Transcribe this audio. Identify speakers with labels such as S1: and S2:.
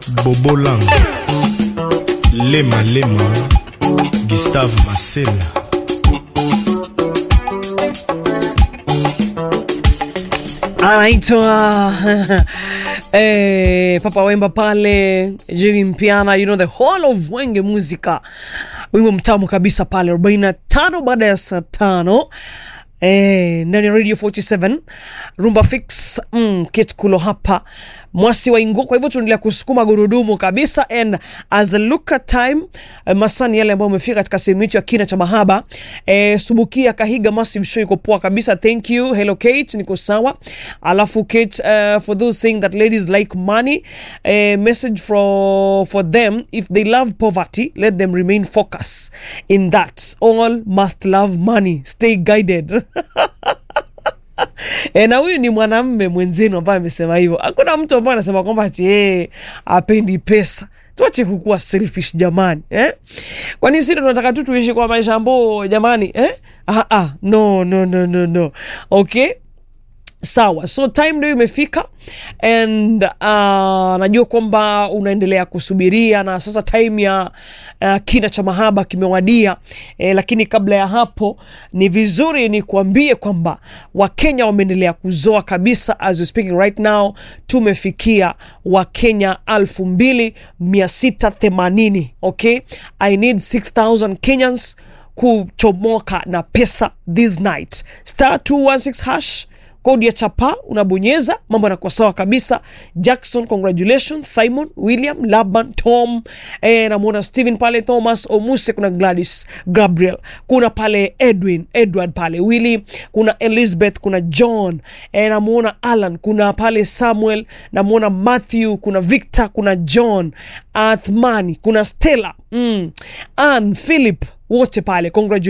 S1: bobolang lema lema gustave masela
S2: anaitwa eh, Papa Wemba pale Jiri Mpiana, you know the whole of Wenge Musica, wimbo mtamu kabisa pale 45 baada ya saa tano Eh, ndani ya radio 47 rumba fix mm, kit kulo hapa mwasi wa ingo. Kwa hivyo tunaendelea kusukuma gurudumu kabisa, and as a look at time eh, masani yale ambayo umefika katika sehemu hicho ya kina cha mahaba eh, Subukia Kahiga Massive Show iko poa kabisa, thank you. Hello Kate, niko sawa. Alafu Kate, uh, for those saying that ladies like money eh, message for for them if they love poverty let them remain focused in that all must love money stay guided E, na huyu ni mwanamme mwenzenu ambaye amesema hivyo. Hakuna mtu ambaye anasema kwamba ati yeye apendi pesa. Tuache kukuwa selfish jamani, eh? Kwani sisi tunataka tu tuishi kwa maisha ambayo jamani, eh? Ah, ah, no, no, no, no, no. Okay? Sawa, so time ndio imefika and uh, najua kwamba unaendelea kusubiria na sasa time ya uh, kina cha mahaba kimewadia eh, lakini kabla ya hapo ni vizuri ni kuambie kwamba Wakenya wameendelea kuzoa kabisa. As we speaking right now, tumefikia Wakenya elfu mbili mia sita themanini. Okay, I need 6000 Kenyans kuchomoka na pesa this night, star 216 hash kodi ya chapa unabonyeza, mambo yanakuwa sawa kabisa. Jackson, congratulations. Simon, William, Laban, Tom, eh, namwona Steven pale, Thomas Omuse, kuna Gladys, Gabriel, kuna pale Edwin, Edward pale, Willy, kuna Elizabeth, kuna John, eh, namwona Alan, kuna pale Samuel, namwona Matthew, kuna Victor, kuna John, Athmani, kuna Stella, mm, Ann, Philip, wote pale congratulations.